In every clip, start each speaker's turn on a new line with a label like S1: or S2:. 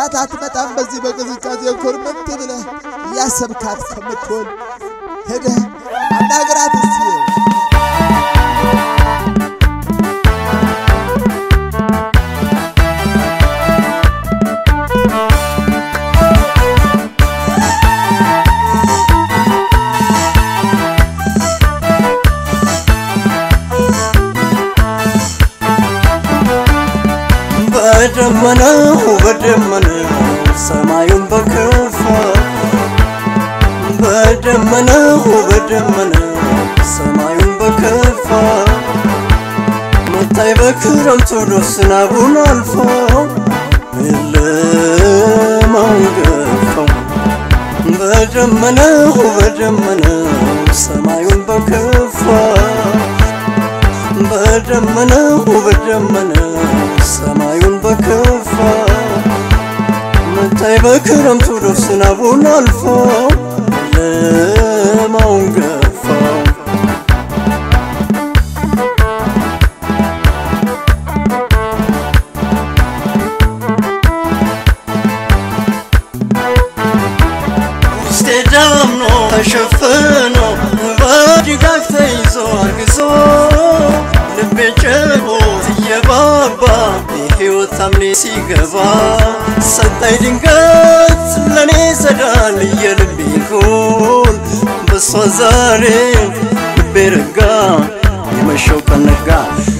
S1: ጥላት አትመጣም። በዚህ በቅዝቃዜ ኮርመት ብለህ እያሰብካት ከምትሆን ሄደህ አናግራት እስቲ።
S2: በደመናው በደመናው ሰማዩን በከፋ በደመናው በደመናው ሰማዩን በከፋ መታይ በክረምቱ ዶስናቡን አልፎ ጨለማውን ገፋው በደመናው በደመናው ሰማዩን በከፋ በደመናው በደመናው ሰማዩን በከፋ መታይ በክረምቱ ዶፍ ዝናቡን አልፎ ጨለማውን ገፋው ውስጤ ዳምኖ ተሸፍኖ በድጋፍ ተይዞ አርግዞ ልቤ ጭቦት እየባባ የሕይወት አምኔ ሲገባ ሰጠኝ ድንገት ለእኔ ጸዳል የልቤ ይሁን በሷ ዛሬ ልቤ ረጋ የመሸው ቀን ነጋ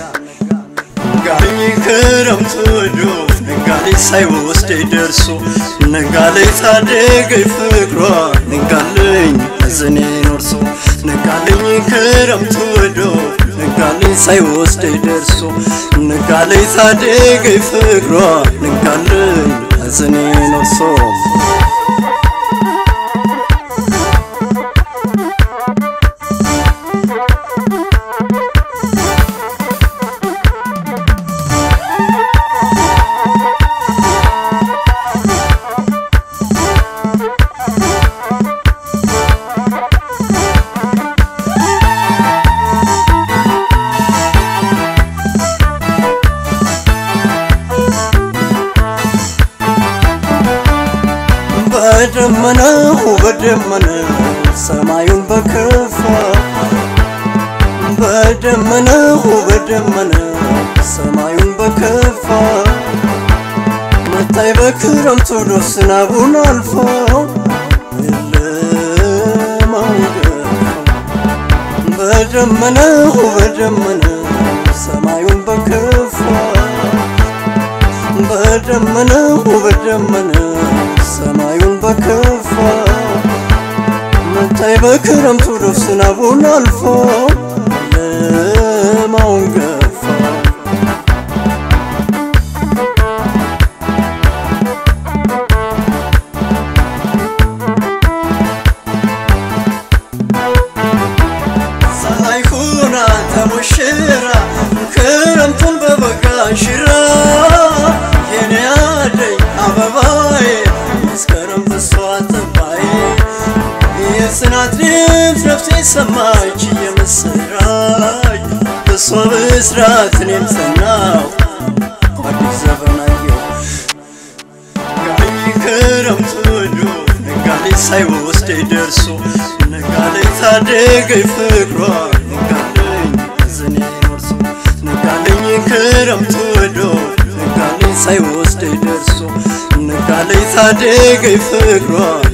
S2: ነጋልኝ ክረምቱ ወዶ ነጋልኝ ሳይወስደኝ ደርሶ ነጋልኝ ታደገኝ ፍቅሯ ነጋልኝ ሐዘኔ ኖርሶ ነጋልኝ ክረምቱ ወዶ ነጋልኝ ሳይወስደኝ ደርሶ ነጋልኝ ታደገኝ ፍቅሯ ነጋልኝ ሐዘኔ ኖርሶ በደመናው በደመናው ሰማዩን በከፋ በደመናው በደመናው ሰማዩን በከፋ መታይ በክረምቱ ዶፍ ዝናቡን አልፎ ጨለማውን ገፋው በደመናው በደመናው ሰማዩን በከፋ በደመናው በደመናው ሰማዩን በከፋ መታይ በክረምቱ ዶፍ ዝናቡን አልፎ ጨለማውን ገፋ ፀሐይ ሁና ተሞሽራ ክረምቱን በበጋ ሽራ የኔ አደይ አበባዬ መስከረም በሷ ጠባዬ የጽናት ድምፅ ነፍሴ ሰማች የምስራች በሷ ብስራት እኔም ጸናው አዲስ ዘመን አየሁ ነጋልኝ ክረምቱ ወዶ ነጋልኝ ሳይወስደኝ ደርሶ ነጋልኝ ታደገኝ ፍቅሯ ነጋልኝ ሐዘኔ ኖርሶ ነጋልኝ ክረምቱ ወዶ ነጋልኝ ሳይወስደኝ ደርሶ ነጋልኝ ታደገኝ ፍቅሯ